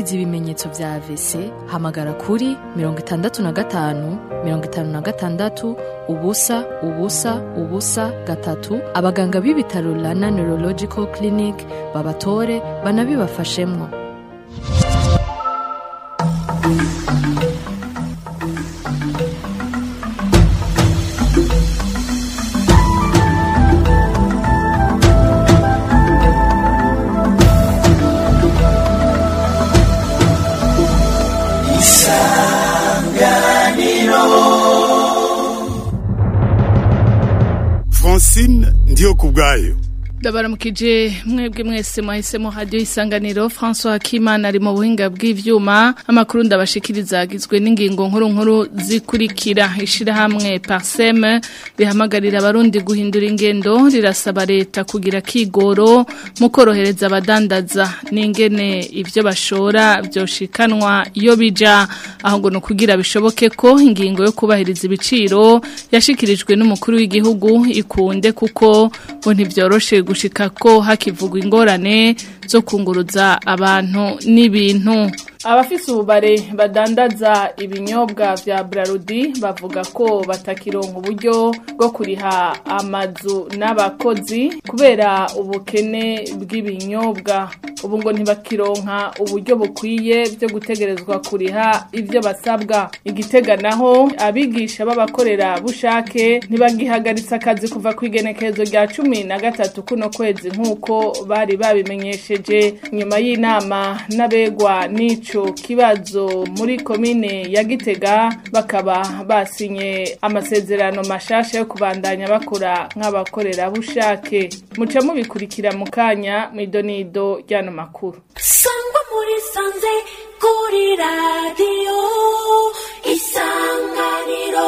wumvise ibimenyetso vya AVC hamagara kuri mirongo itandatu na gatanu mirongo itanu na gatandatu ubusa ubusa ubusa gatatu abaganga b'ibitaro Rana Neurological Clinic babatore banabibafashemwo francine ndiyo ku bwayo ndabaramukije mwebwe mwese mwahisemo hadiyo isanganiro François Kimana ari mu buhinga bw'ivyuma amakuru ndabashikiriza agizwe n'ingingo nkuru nkuru zikurikira ishirahamwe Parsem rihamagarira abarundi guhindura ingendo rirasaba leta kugira kigoro mu korohereza abadandaza n'ingene ivyo bashora vyoshikanwa iyo bija aho ngo no kugira bishoboke ko ingingo yo kubahiriza ibiciro yashikirijwe n'umukuru w'igihugu ikunde kuko ngo ntivyoroshe gushika ko hakivugwa ingorane zo kunguruza abantu n'ibintu abafise ububare badandaza ibinyobwa vya Brarudi bavuga ko batakironka uburyo bwo kuriha amazu n'abakozi kubera ubukene bw'ibinyobwa ubu ngo ntibakironka uburyo bukwiye byo gutegerezwa kuriha ivyo basabwa igitega naho abigisha b'abakorera bushake ntibagihagaritse akazi kuva ku igenekerezo rya cumi na gatatu kuno kwezi nk'uko bari babimenyesheje nyuma y'inama n'abegwa n'ico kibazo muri komine ya gitega bakaba basinye amasezerano mashasha yo kubandanya bakora nk'abakorera bushake muca mubikurikira mu kanya mw'idonido ryano makuru sangwa muri sanze kuri radiyo isanganiro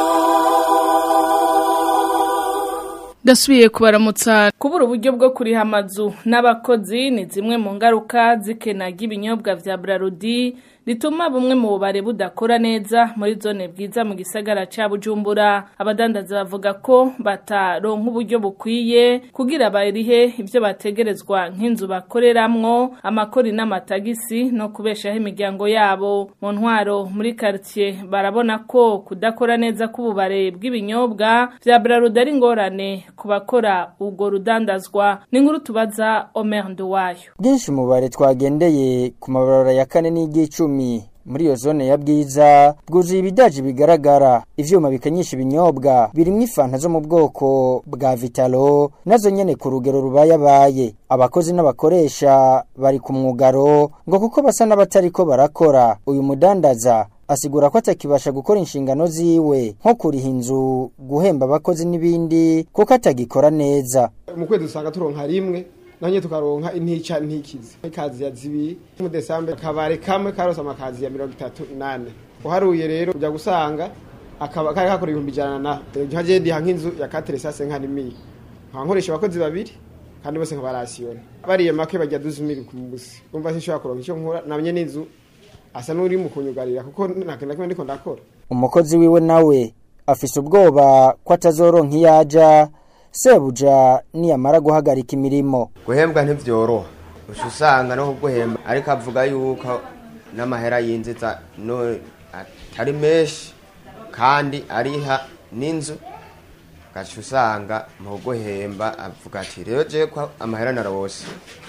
Dasubiye kubaramutsa kubura uburyo bwo kuriha amazu n'abakozi ni zimwe mu ngaruka zikena ry'ibinyobwa vya Brarudi rituma bumwe mu bubare budakora neza muri zone bwiza mu gisagara ca Bujumbura abadandaza bavuga ko bataronka uburyo bukwiye kugira barihe ivyo bategerezwa nk'inzu bakoreramwo amakori n'amatagisi no kubeshaho imiryango yabo mu ntwaro muri quartier barabona ko kudakora neza k'ububare bw'ibinyobwa vya Brarudi ari ingorane ku bakora ubwo rudandazwa ni nkuru tubaza Omer Nduwayo bwinshi mu bare twagendeye ku mabarabara ya kane n'iry'icumi muri iyo zone ya bwiza bwuzuye ibidaji bigaragara ivyuma bikanyisha ibinyobwa birimwo ifanta zo mu bwoko bwa vitalo nazo nyene ku rugero rubayabaye abakozi n'abakoresha bari ku mwugaro ngo kuko basa n'abatariko barakora uyu mudandaza asigura ko atakibasha gukora inshingano ziwe nko kuriha inzu guhemba abakozi n'ibindi kuko atagikora neza mu kwezi usanga turonka rimwe nanye tukaronka intica ntikizi ikazi ya zibiri mu Desember kabare kamwe karose amakazi ya 38 uharuye rero ujya gusanga akaba kari kakora ibihumbi ijana na nkaje ndi nk'inzu ya 4 sase nka nimi nkankoresha abakozi babiri kandi bose nkabarasiyona bariye make bajya 12000 ku munsi umva sinshobora kuronka icyo nkora namye n'inzu asa n'uri mu kunyugarira kuko ntakintu kimwe ndiko ndakora umukozi wiwe nawe afise ubwoba ko atazoronka iyaja sebuja niyamara guhagarika imirimo guhembwa ntibyoroha uca usanga no kuguhemba ariko avuga yuko n'amahera yinjiza no atari menshi kandi ariha n'inzu gaca usanga mu kuguhemba avuga ati rero je ko amahera narose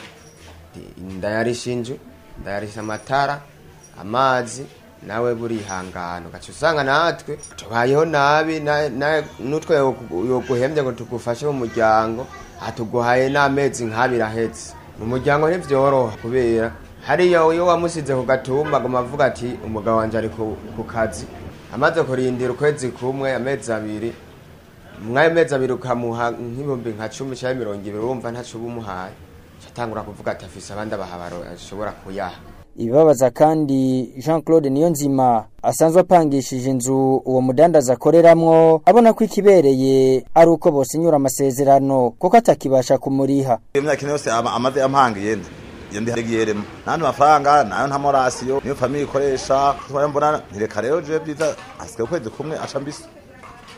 ndayarisha inzu ndayarisha amatara amazi nawe burihangana ugaca usanga natwe tubayeho nabi n'utwe yoguhembye ngo tugufashe mu muryango atuguhaye n'amezi nk'abiri ahetse mu muryango ntibyoroha kubera hariya iyo wamusize ku gatumba ngo avuga ati umugabo wanjye ari ku kazi amaze kurindira ukwezi kumwe amezi abiri mw'ayo mezi abiri ukamuha nk'ibihumbi nka cumi cyangwa mirongo ibiri wumva ntacyo uba umuhaye atangura kuvuga ati afise abandi abahabaro ashobora kuyaha ibibabaza kandi Jean Claude Niyonzima asanzwe apangishije inzu uwo mudandaza akoreramwo abona ko ikibereye ari uko bosinyura amasezerano kuko atakibasha kumuriha imyaka ine yose amaze ampangiye nda iyo ndi harigiyeremo nandi mafaranga nayo nta morasiyo niyo famiye ikoresha twari mbona ntireka rero je byiza asigaye ukwezi kumwe aca mbisi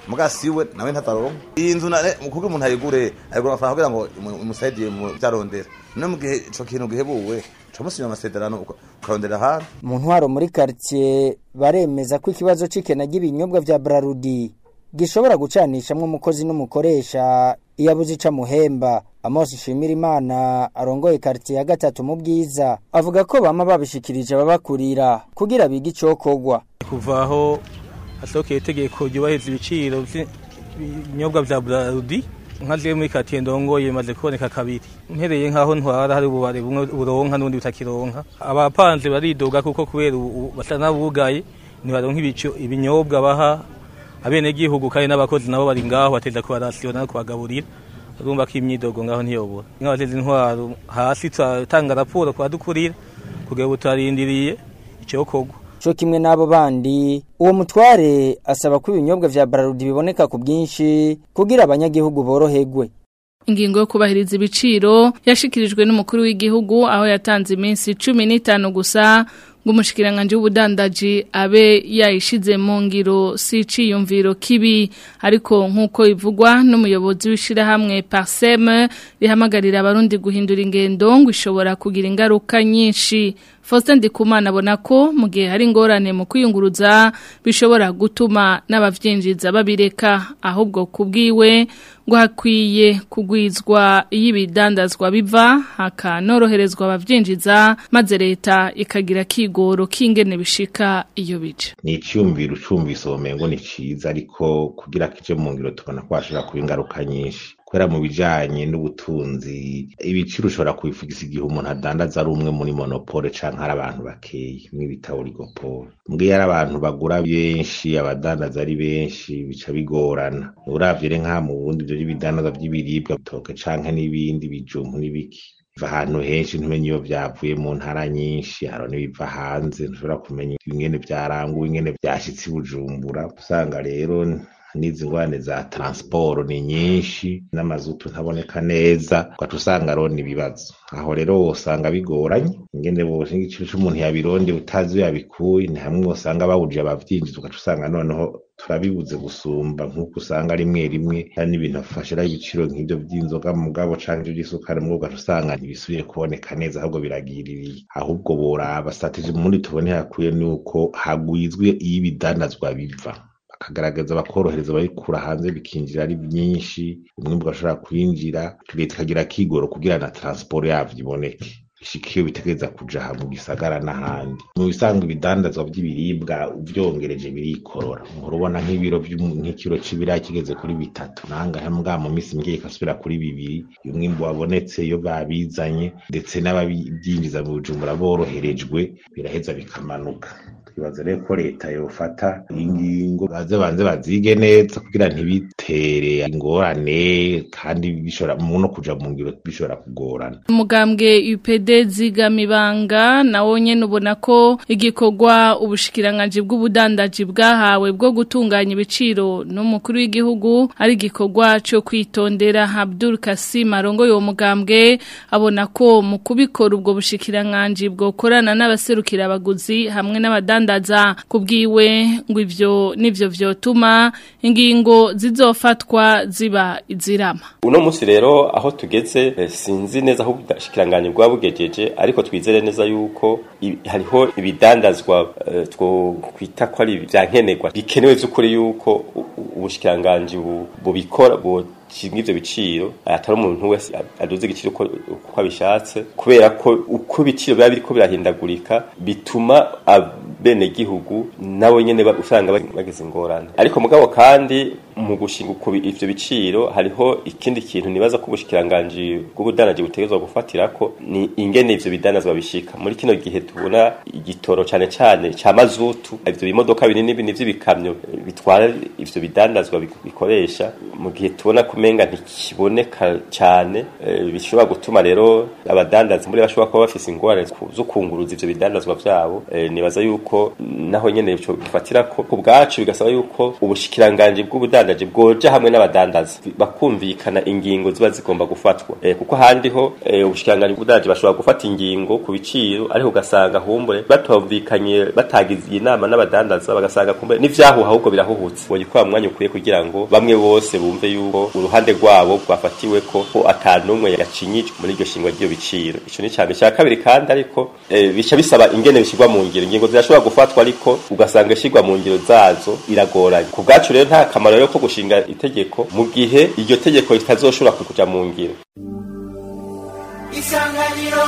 muga siwe nawe ntataronka iyi nzu nane kugira umuntu ayigure ayigura amafaranga kugira ngo imu- imusaidiye mu vyarondera no mu gihe ico kintu gihebuwe camusinya amasezerano uka- ukarondera ahandi mu ntwaro muri quartier baremeza ko ikibazo c'ikena ry'ibinyobwa vya Brarudi gishobora gucanishamwo umukozi n'umukoresha iyo abuze ica muhemba Amos Shimira Imana arongoye quartier ya gatatu mu bwiza avuga ko bama babishikirije ababakurira kugira bige icokorwa kuva aho hasohokeye itegeko ryubahiriza ibiciro by'ibinyobwa vya Brarudi nka zimwe muri katiye ndongoye maze kuboneka kabiri mpereye nk'aho ntwara hari ububare bumwe buronka n'ubundi butakironka abapanze baridoga kuko kubera ubu basa n'abugaye ntibaronka ibico ibinyobwa baha abenegihugu kandi n'abakozi nabo bari ngaho bateza kubarasiyona no kubagaburira urumva ko imyidogo ngaho ntiyobora nk'abateza intwaro hasi turatanga raporo kubadukurira kugira ngo tutarindiriye icokorwa co kimwe n'abo bandi uwo mutware asaba ko ibinyobwa vya Brarudi biboneka ku bwinshi kugira abanyagihugu boroherwe Ingingo yo kubahiriza ibiciro yashikirijwe n'umukuru w'igihugu aho yatanze iminsi 15 gusa ngo umushikiranganje w'ubudandaji abe yayishize mu ngiro si ciyumviro kibi ariko nkuko ivugwa n'umuyobozi w'ishirahamwe Parsem rihamagarira abarundi guhindura ingendo ngo ishobora kugira ingaruka nyinshi Faustin Ndikumana abona ko mu gihe hari ingorane mu kwiyunguruza bishobora gutuma n'abavyinjiza babireka ahubwo kubwiwe ngo hakwiye kugwizwa y'ibidandazwa biva hakanoroherezwa abavyinjiza maze leta ikagira kigoro kingene bishika iyo bica ni icyumviro ucumvise ubumengo ni cyiza ariko kugira kije mu ngiro tubona ko hashobora kuba ingaruka nyinshi kubera mu bijanye n'ubutunzi ibiciro ushobora kubifugisa igihe umuntu adandaza ari umwe muri monopole canke ari abantu bakeyi mw'ibita oligopole mbwiye ari abantu bagura benshi abadandaza ari benshi bica bigorana uravye rero nka mu bundi ivyo by'ibidandazwa vy'ibiribwa bitoke canke n'ibindi bijumbu n'ibiki biva ahantu henshi ntumenye iyo vyavuye mu ntara nyinshi haro n'ibiva hanze ntushobora kumenya ingene vyaranguwe ingene vyashitse i bujumbura usanga rero n'izi ngwane za transport ni nyinshi n'amazutu ntaboneka neza ugaca usanga rona ibibazo aho rero wosanga bigoranye ingene bose igiciro c'umuntu yabironde utazi iyo yabikuye ni hamwe wosanga bawuje abavyinjiza ugaca usanga noneho turabibuze gusumba nk'uko usanga rimwe rimwe hari n'ibintu bafashira ibiciro nk'ivyo vy'inzoga mugabo canke ivyo vy'isukari mugabo ugaca usanga ntibisubiye kuboneka neza ahubwo biragiririye ahubwo boraba strategy mundi tubone hakwiye nuko hagwizwe iyo ibidandazwa biva bakagaragaza bakorohereza ababikura hanze bikinjira ari byinshi umwimbu ugashobora kwinjira leta ikagira kigoro kugira na transport yavyo iboneke ishika iyo bitegereza kuja aha mu gisagara n'ahandi mu bisanzwe ibidandazwa vy'ibiribwa uvyongereje birikorora uhora ubona nk'ibiro vy'umu- nk'ikiro c'ibiraya kigeze kuri bitatu nangahe mbwa mu minsi mike ikasubira kuri bibiri iyo umwimbu wabonetse iyo babizanye ndetse n'ababyinjiza mu bujumbura boroherejwe biraheza bikamanuka twibaza rero ko leta yofata ingingo baze banze bazige neza kugira ntibitere ingorane kandi bishobora mu no kuja mu ngiro bishobora kugorana umugambwe UPD zigamibanga nawo nyene ubona ko igikorwa ubushikiranganje bw'ubudandaji bwahawe bwo gutunganya ibiciro n'umukuru w'igihugu ari igikorwa cyo kwitondera Abdul Kasim arongo yo mugambwe abona ko mu kubikora ubwo bushikiranganje bwokorana n'abaserukira abaguzi hamwe n'abadandaza kubwiwe ngo ivyo nivyo vyotuma ingingo zizofatwa ziba izirama uno munsi rero aho tugeze eh, sinzi neza aho ubudashikiranganje bwabugejeje ariko twizere neza yuko i- hariho ibidandazwa eh, two kwita ko ari vyankenerwa bikenewe vy'ukuri yuko u- u- ubushikiranganje bu- bubikora bu kimwe ivyo biciro atari umuntu wese aduze igiciro uko uko abishatse kubera ko uko ibiciro biba biriko birahindagurika bituma abenegihugu nabo nyene ba- usanga bag- bageze ingorane ariko mugabo kandi mu gushinga uko bi- ivyo biciro hariho ikindi kintu nibaza ko ubushikiranganje bw'ubudandaji butegerezwa gufatirako ni ingene ivyo bidandazwa bishika muri kino gihe tubona igitoro cane cane ca mazutu ivyo bimodoka binini binini vy'ibikamyo eh, bitwara ivyo bidandazwa bik- bikoresha mu gihe tubona kumenga ntikiboneka cane eh, bishobora gutuma rero abadandazi muri bashobora kuba bafise ingorane ku- zo kunguruza ivyo bidandazwa vyabo eh, nibaza yuko naho nyene ico gifatira ko ku bwacu bigasaba yuko ubushikiranganje bw'ubudandaji bw'ubudandaji bwoja hamwe n'abadandaza bakumvikana ingingo ziba zigomba gufatwa eh, kuko handi ho eh, ubushikiranganji bw'ubudandaji bashobora gufata ingingo ku biciro ariko ugasanga humbure batumvikanye batagize inama n'abadandaza bagasanga kumbure n'ivyahuha ahubwo birahuhutse woyikora mu mwanya ukwiye kugira ngo bamwe bose bumve yuko uruhande rwabo rwafatiwe ko ko atanumwe yacinyijwe muri iryo shingwa ry'iyo biciro ico ni cyane cya kabiri kandi ariko eh, bica bisaba ingene bishyirwa mu ngiro ingingo zirashobora gufatwa ariko ugasanga ishyirwa mu ngiro zazo iragoranye ku bwacu rero nta kamaro rero ko gushinga itegeko mu gihe iryo tegeko ritazoshobora kuja mu ngiro isanganiro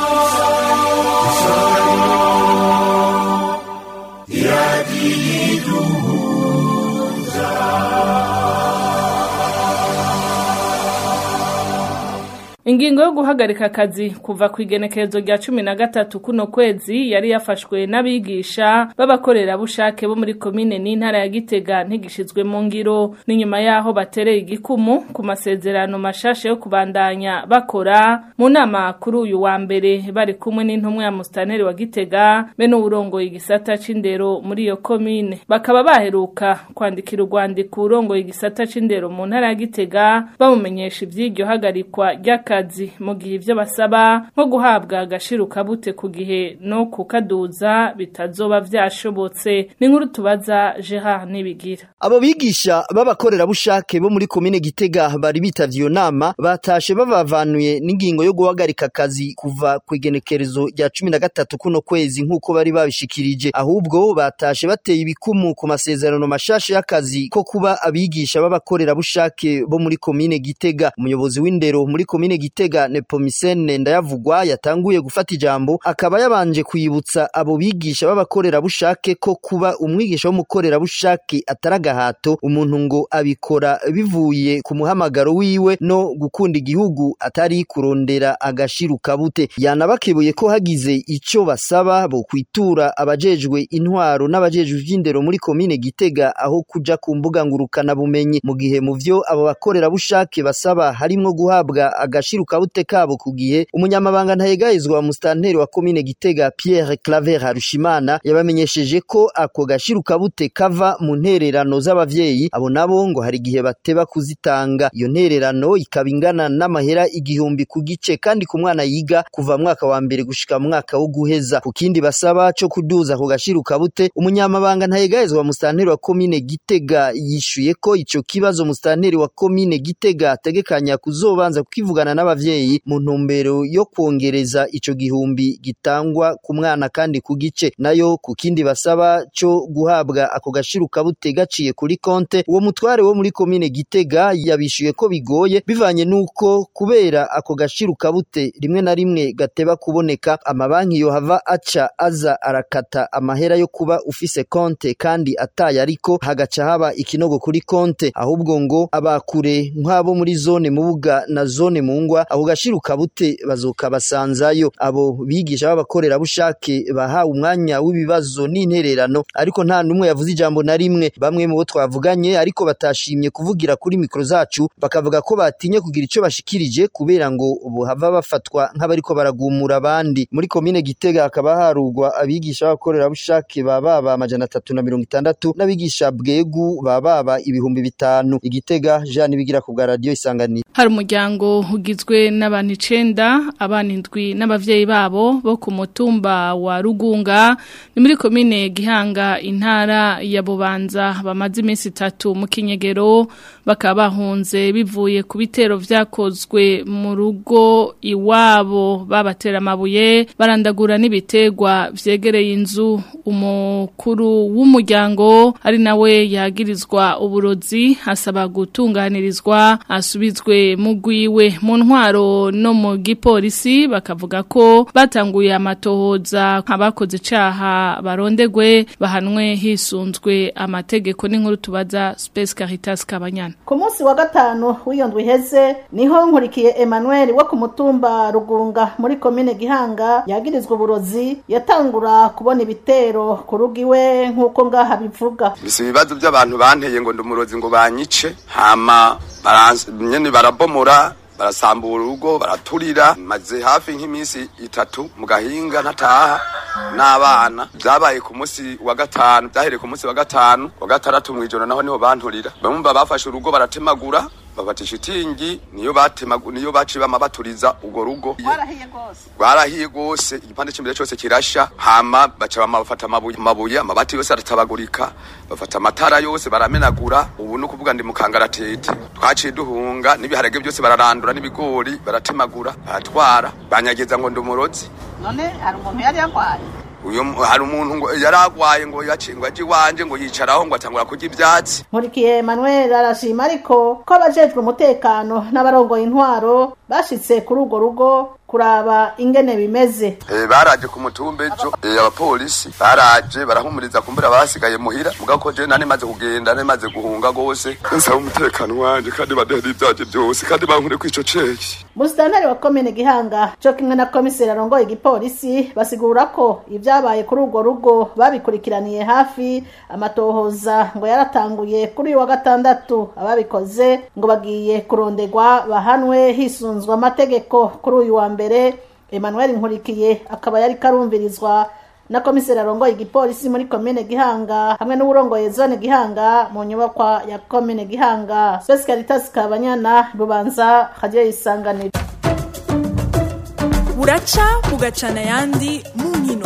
Ingingo yo guhagarika akazi kuva ku igenekerezo rya cumi na gatatu kuno kwezi yari yafashwe n'abigisha b'abakorerabushake bo muri komine n'intara ya Gitega ntigishizwe mu ngiro n'inyuma yaho batereye igikumu ku masezerano mashasha yo kubandanya bakora mu nama kuri uyu wa mbere bari kumwe n'intumwa ya mustaneri wa Gitega be n'uburongoye igisata c'indero muri iyo komine bakaba baheruka kwandikira urwandiko urongoye igisata c'indero mu ntara ya Gitega bamumenyesha ivy'iryo hagarikwa ry'akazi mu gihe ivyo basaba nko guhabwa agashiruka bute ku gihe no kukaduza bitazoba vyashobotse ni nkuru tubaza Gerard Nibigira Abo bigisha b'abakorerabushake bo muri komine Gitega bari bitavye iyo nama batashe bavavanuye n'ingingo yo guhagarika akazi kuva ku igenekerezo rya cumi na gatatu kuno kwezi nk'uko bari babishikirije ahubwo batashe bateye ibikumu ku masezerano mashasha y'akazi ko kuba abigisha b'abakorerabushake bo muri komine Gitega umuyobozi w'indero muri komine Gitega Nepomisene ndayavugwa yatanguye gufata ijambo akaba yabanje kwibutsa abo bigisha b'abakorerabushake ko kuba umwigisha w'umukorerabushake ataragahato umuntu ngo abikora bivuye ku muhamagaro wiwe no gukunda igihugu atari kurondera agashiruka bute yanabakebuye ko hagize ico basaba bo kwitura abajejwe intwaro n'abajejwe ivy'indero muri komine Gitega aho kuja ku mbuga ngurukana bumenyi mu gihe mu vyo abo bakorerabushake basaba harimwo guhabwa agashiruka bute kabo ku gihe umunyamabanga ntayegayezwa wa mustanteri wa komine Gitega Pierre Claver Harushimana yabamenyesheje ko ako gashiruka bute kava mu ntererano z'abavyeyi abo nabo ngo hari igihe bateba kuzitanga iyo ntererano ikaba ingana n'amahera igihumbi ku gice kandi ku mwana yiga kuva mwaka wa mbere gushika mu mwaka wo guheza ku kindi basaba co kuduza ako gashiruka bute umunyamabanga ntayegayezwa wa mustanteri wa komine Gitega yishuye ko ico kibazo mustanteri wa komine Gitega ategekanya kuzobanza kukivugana n'abavyeyi mu ntumbero yo kwongereza ico gihumbi gitangwa ku mwana kandi ku gice nayo ku kindi basaba co guhabwa ako gashiruka bute gaciye kuri konte uwo mutware wo muri komine Gitega yabishuye ko bigoye bivanye nuko kubera ako gashiruka bute rimwe na rimwe gateba kuboneka amabanki yohava aca aza arakata amahera yo kuba ufise konte kandi ataye ariko hagaca haba ikinogo kuri konte ahubwo ngo abakure nk'abo muri zone mubuga na zone mungwa ako gashiruka bute bazokabasanzayo abo bigisha b'abakorerabushake bahawe umwanya w'ibibazo n'intererano ariko nta numwe yavuze ijambo na rimwe bamwe mu bo twavuganye ariko batashimye kuvugira kuri mikro zacu bakavuga ko batinye kugira ico bashikirije kubera ngo bohava bafatwa nk'abariko baragumura abandi muri komine Gitega hakaba harugwa abigisha b'abakorerabushake bababa amajana atatu na mirongo itandatu n'abigisha bwegu bababa ibihumbi bitanu igitega Jean bigira ku bwa radio isanganiro hari umuryango ugizwe n'abantu icenda abana indwi n'abavyeyi babo bo ku mutumba wa Rugunga ni muri komine Gihanga intara ya Bubanza bamaze iminsi itatu mu kinyegero bakaba bahunze bivuye ku bitero vyakozwe mu rugo iwabo babatera amabuye barandagura n'ibitegwa vyegereye inzu umukuru w'umuryango ari nawe yagirizwa uburozi asaba gutunganirizwa asubizwe mu gwiwe mu ntwaro no mu gipolisi bakavuga ko batanguye amatohoza abakoze icaha barondegwe bahanwe hisunzwe amategeko n'inkuru tubaza Space Caritas Kabanyana ku munsi wa gatanu w'iyo ndwi iheze niho nkurikiye Emmanuel wo ku mutumba Rugunga muri komine Gihanga yagirizwa uburozi yatangura kubona ibitero ku rugo iwe nk'uko ngaha bivuga bisi ibibazo by'abantu banteye ngo ndumurozi ngo banyice hama baranse- nyene barabomora barasambura urugo baraturira maze hafi nk'iminsi itatu mu gahinga ntataha n'abana byabaye ku munsi wa gatanu byahereye ku munsi wa gatanu wa gatandatu mw'ijoro naho niho banturira bamwe bafashe urugo baratemagura bafata ishitingi niyo batemagu niyo baciye bama baturiza urwo rugo warahiye rwose rwarahiye rwose igipande cy'imbere cyose kirasha hama baca bama bafata amabuye amabuye amabati yose aratabagurika bafata amatara yose baramenagura ubu ni ukuvuga ndi mu kangaratete twaciye duhunga n'ibiharage byose bararandura n'ibigori baratemagura baratwara banyageza ngo ndi umurozi none hari umuntu yari yarwaye uyu mu- hari umuntu ngo yaragwaye ngo yaci ngo aje iwanje ngo yicaraho ngo atangura kurya ivyatsi nkurikiye Emmanuel arashima ariko ko abajejwe umutekano n'abarongoye intwaro bashitse kuri urwo rugo kuraba ingene bimeze Eh, baraje ku mutumba ejo eh, abapolisi baraje barahumuriza kumbura basigaye muhira mugabo ko je nani maze kugenda nani maze guhunga gose nsaba umutekano wanje kandi badehera ivyaje byose kandi bankure kwico ceki Musitanteri wa komine Gihanga cyo kimwe na komiseri arongoye igipolisi basigura ko ibyabaye kuri urwo rugo babikurikiraniye hafi amatohoza ngo yaratanguye kuri uyu wa gatandatu ababikoze ngo bagiye kurondegwa bahanwe hisunzwe amategeko kuri uyu wa mbere Emmanuel Nkurikiye akaba yari karumvirizwa na komiseri arongoye igipolisi muri komine Gihanga hamwe n'uburongoye zone Gihanga mu nyubakwa ya komine Gihanga Spes Caritas Kabanyana Rubanza Radio Isanganiro buraca bugacana ayandi mu nkino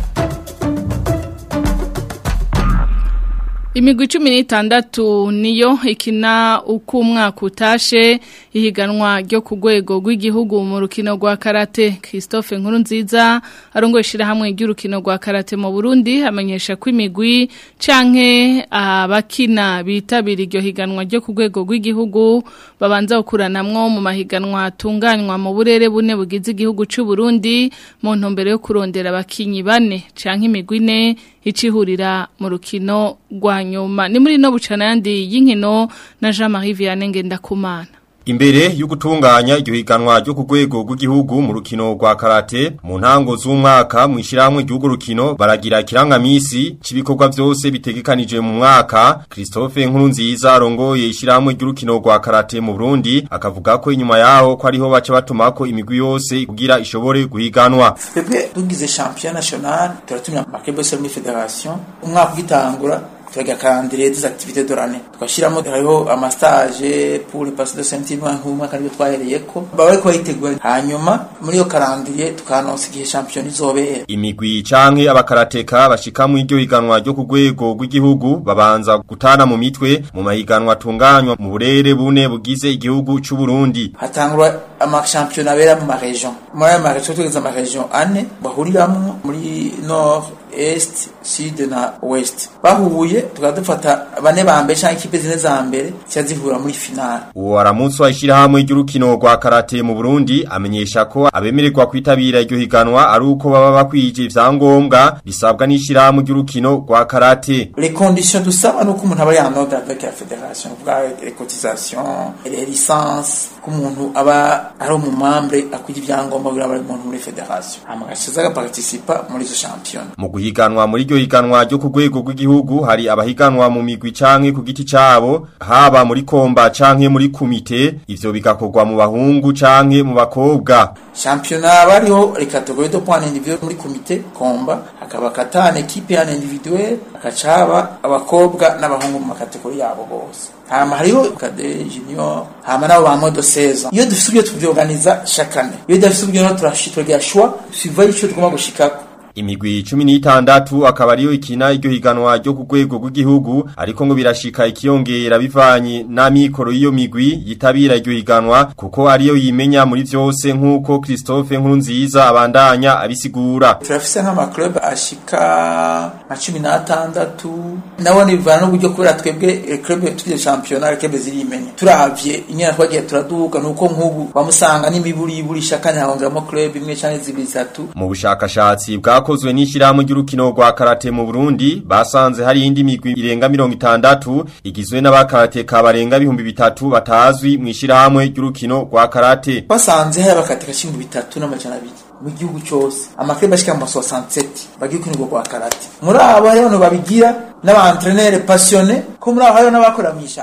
Imigwi cumi n'itandatu niyo ikina uko umwaka utashe ihiganwa ryo ku rwego rw'igihugu mu rukino rwa karate Christophe Nkurunziza arongoye ishyirahamwe ry'urukino rwa karate mu Burundi amenyesha ko imigwi canke abakina bitabira iryo higanwa ryo ku rwego rw'igihugu babanza gukuranamwo mu mahiganwa atunganywa mu burere bune bugize igihugu cy'u Burundi mu ntumbero yo kurondera abakinyi bane canke imigwi ine icihurira mu rukino rwa nyuma ni muri no bucana yandi y'inkino na Jean-Marie Vianney Ngendakumana Imbere y'ugutunganya iryo higanwa ryo ku rwego rw'igihugu mu rukino rwa karate mu ntango z'umwaka mu ishyirahamwe ry'urwo rukino baragira ikirangamisi cy'ibikorwa byose bitegekanije mu mwaka Christophe Nkurunziza arongoye ishyirahamwe ry'urukino rwa karate mu Burundi akavuga ko inyuma yaho ko ariho baca batumako imigwi yose kugira ishobore guhiganwa twebwe tugize champion national turatumira amakebe yose muri federation umwaka ugitangura turagira calendrier des activités de l'année twashiramo hariho amastage pour le passé de sentiment nk'umwaka nibyo twahereyeko baba bariko bayitegura hanyuma muri iyo calendrier tukanonsa igihe champion izobera Imigwi canke abakarateka bashika mu iryo higanwa ryo ku rwego rw'igihugu babanza gutana mu mitwe mu mahiganwa atunganywa mu burere bune bugize igihugu c'u Burundi. hatangura amashampiyona abera mu maregion muri ayo maregion tugeze amaregion ane bahuriramwo muri nord est sud na west bahuye tukaba dufata bane ba mbere canke ikipe zine za mbere zica zihura muri finale Uwo aramutswa ishirahamwe ry'urukino rwa karate mu Burundi amenyesha ko abemererwa kwitabira iryo higanwa ari uko baba bakwije ivyangombwa bisabwa n'ishirahamwe ry'urukino rwa karate. les conditions dusaba nuko umuntu aba yanoda avec la fédération kuvuga les cotisations les licences ko umuntu aba ari umumambre akwije ivyangombwa kugira abe umuntu muri fédération hama agacaza agaparticipa muri izo shampiyona Mu guhiganwa muri iryo higanwa ryo ku rwego rw'igihugu hari abahiganwa mu migwi canke ku giti cabo haba muri komba canke muri kumite ivyo bigakorwa mu bahungu canke mu bakobwa. shampiyona bariho les catégories de points individuels muri komite komba hakaba katane equipe ya individuel hakacaba abakobwa n'abahungu mu makategori yabo bose hama hariho kade junior hama nabo ba modo 16 iyo dufite ubyo tuvyorganiza chaque année iyo dufite ubyo no turashitwa choix suivant ico tugomba gushikako Imigwi cumi n'itandatu akaba ariyo ikina iryo higanwa ryo ku rwego rw'igihugu ariko ngo birashika ikiyongera bivanye n'amikoro y'iyo migwi yitabira iryo higanwa kuko ariyo yimenya muri vyose nk'uko Christophe Nkurunziza abandanya abisigura. turafise nk'amaclub ashika nka cumi n'atandatu nabone bivana n'uburyo kubera twebwe eh, club tugize shampiyona club zirimenya turavye inyana twagiye turaduga nuko nk'ubu bamusanga n'imiburiburi shaka ntihahongeramo club imwe canke zibiri zitatu Mu bushakashatsi bwakozwe n'ishirahamwe ry'urukino rwa karate mu Burundi basanze hari indi migwi irenga 60 igizwe n'abakarateka barenga ibihumbi bitatu batazwi mu ishirahamwe ry'urukino rwa karate. basanze hari abakateka cumi bitatu n'amajana abiri mu gihugu cyose amaklub ashika mu 67 bagiye kwinirwa kwa karate muri abo hariho abantu babigira n'abaentrenere passionné ko muri abo hariho n'abakora mu ishyamba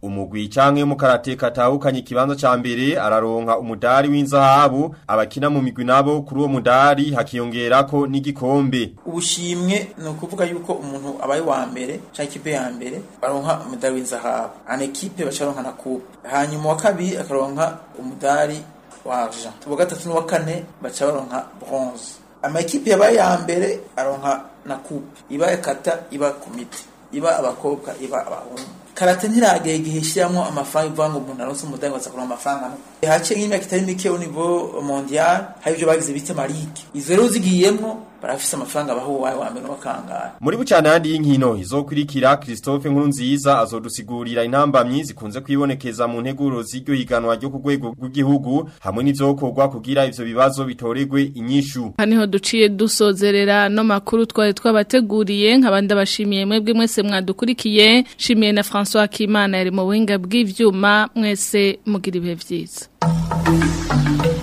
umugwi canke mu karate katahukanye ikibanza ca mbere araronka umudari w'inzahabu abakina mu migwi nabo kuri uwo mudari hakiyongerako n'igikombe ubushimwe ni ukuvuga yuko umuntu abaye wa mbere cyangwa ikipe ya mbere baronka umudari w'inzahabu ana ekipe bacaronka na coupe hanyuma wa kabiri akaronka umudari wa argent uwa gatatu n'uwa kane baca baronka bronze ama ekipe yabaye ya mbere aronka na coupe iba ekata iba komite iba abakobwa iba abahungu karate ntiragera igihe ishyiramo amafaranga ivuga ngo umuntu aronse umudari ngo azakuronka amafaranga haciye nk'imyaka itari mike au niveau mondial hari ibyo bagize bita marike izo rero zigiyemwo barafise amafaranga baho uwawe wa mbere n'uwakangara muri bucana yandi y'inkino izokurikira Christophe Nkurunziza azodusigurira intambamyi zikunze kwibonekeza mu nteguro z'iryo higanwa ryo ku rwego rw'igihugu hamwe n'ivyokorwa kugira ivyo bibazo bitoregwe inyishu haniho duciye dusozerera no makuru twari twabateguriye nk'abandi abashimiye mwebwe mwese mwadukurikiye shimiye na François Kimana yari mu buhinga bw'ivyuma mwese mugira ibihe vyiza